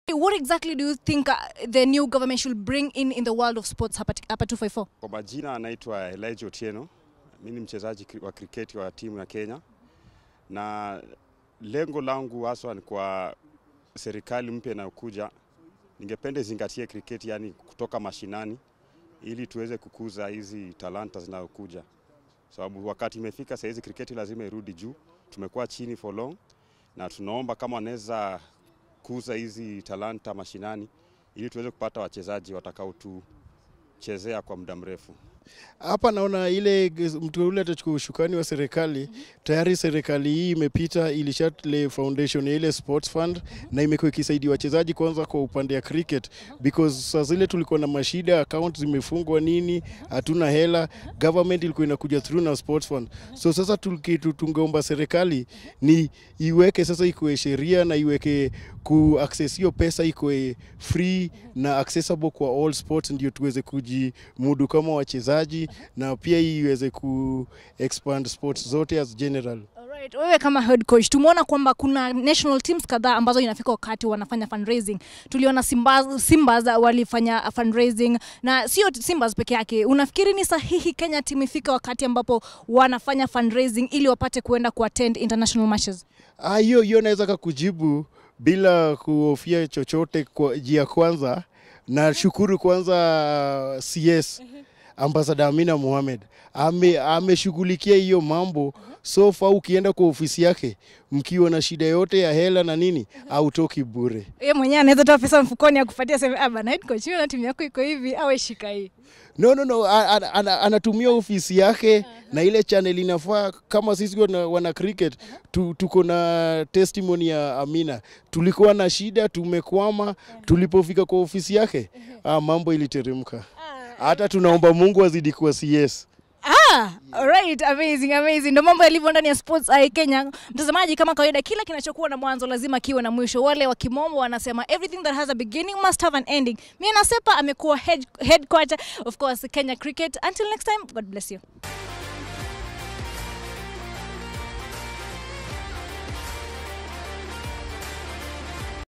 What exactly do you think uh, the new government should bring in in the world of sports hapa, hapa 254? Kwa majina anaitwa Elijah Otieno. Mimi ni mchezaji kri- wa kriketi wa timu ya Kenya, na lengo langu haswa ni kwa serikali mpya inayokuja, ningependa izingatie kriketi, yani kutoka mashinani, ili tuweze kukuza hizi talanta zinazokuja, sababu wakati imefika saa hizi kriketi lazima irudi juu. Tumekuwa chini for long, na tunaomba kama wanaweza kuza hizi talanta mashinani, ili tuweze kupata wachezaji watakaotuchezea kwa muda mrefu. Hapa naona ile mtu yule atachukua ushukani wa serikali. Tayari serikali hii imepita, ilishatile foundation ya ile sports fund na imekuwa ikisaidia wachezaji kwanza kwa upande ya cricket because saa zile tulikuwa na mashida, account zimefungwa nini, hatuna hela, government ilikuwa inakuja through na sports fund. So sasa tukitu tungeomba serikali ni iweke sasa, ikuwe sheria na iweke ku access hiyo pesa ikuwe free na accessible kwa all sports, ndio tuweze kujimudu kama wachezaji na pia iweze ku expand sports zote as general. Alright, wewe kama head coach tumeona kwamba kuna national teams kadhaa ambazo inafika wakati wanafanya fundraising. Tuliona Simba Simbas walifanya fundraising na sio Simbas peke yake. Unafikiri ni sahihi Kenya team ifike wakati ambapo wanafanya fundraising ili wapate kuenda kuattend international matches? Ah, hiyo hiyo naweza kakujibu bila kuhofia chochote kwa jia kwanza na shukuru kwanza CS ambasada Amina Mohamed ame ameshughulikia hiyo mambo so far. Ukienda kwa ofisi yake mkiwa na shida yote ya hela na nini, autoki bure. Yeye mwenyewe anaweza toa pesa mfukoni akupatia sema ah bana head coach, hiyo na timu yako iko hivi awe shika hii. No, no, no. a- a- ana- Anatumia ofisi yake na ile channel inafaa. Kama sisi wana, wana cricket tu, tuko na testimony ya Amina, tulikuwa na shida, tumekwama. Tulipofika kwa ofisi yake ah, mambo iliteremka. Hata tunaomba Mungu azidi kuwa CS. Ah, alright, amazing, amazing. Ndio mambo yalivyo ndani ya Sports Eye Kenya. Mtazamaji, kama kawaida, kila kinachokuwa na mwanzo lazima kiwe na mwisho. Wale wa kimombo wanasema everything that has a beginning must have an ending. Mimi nasepa amekuwa head, head coach of course Kenya Cricket. Until next time, God bless you.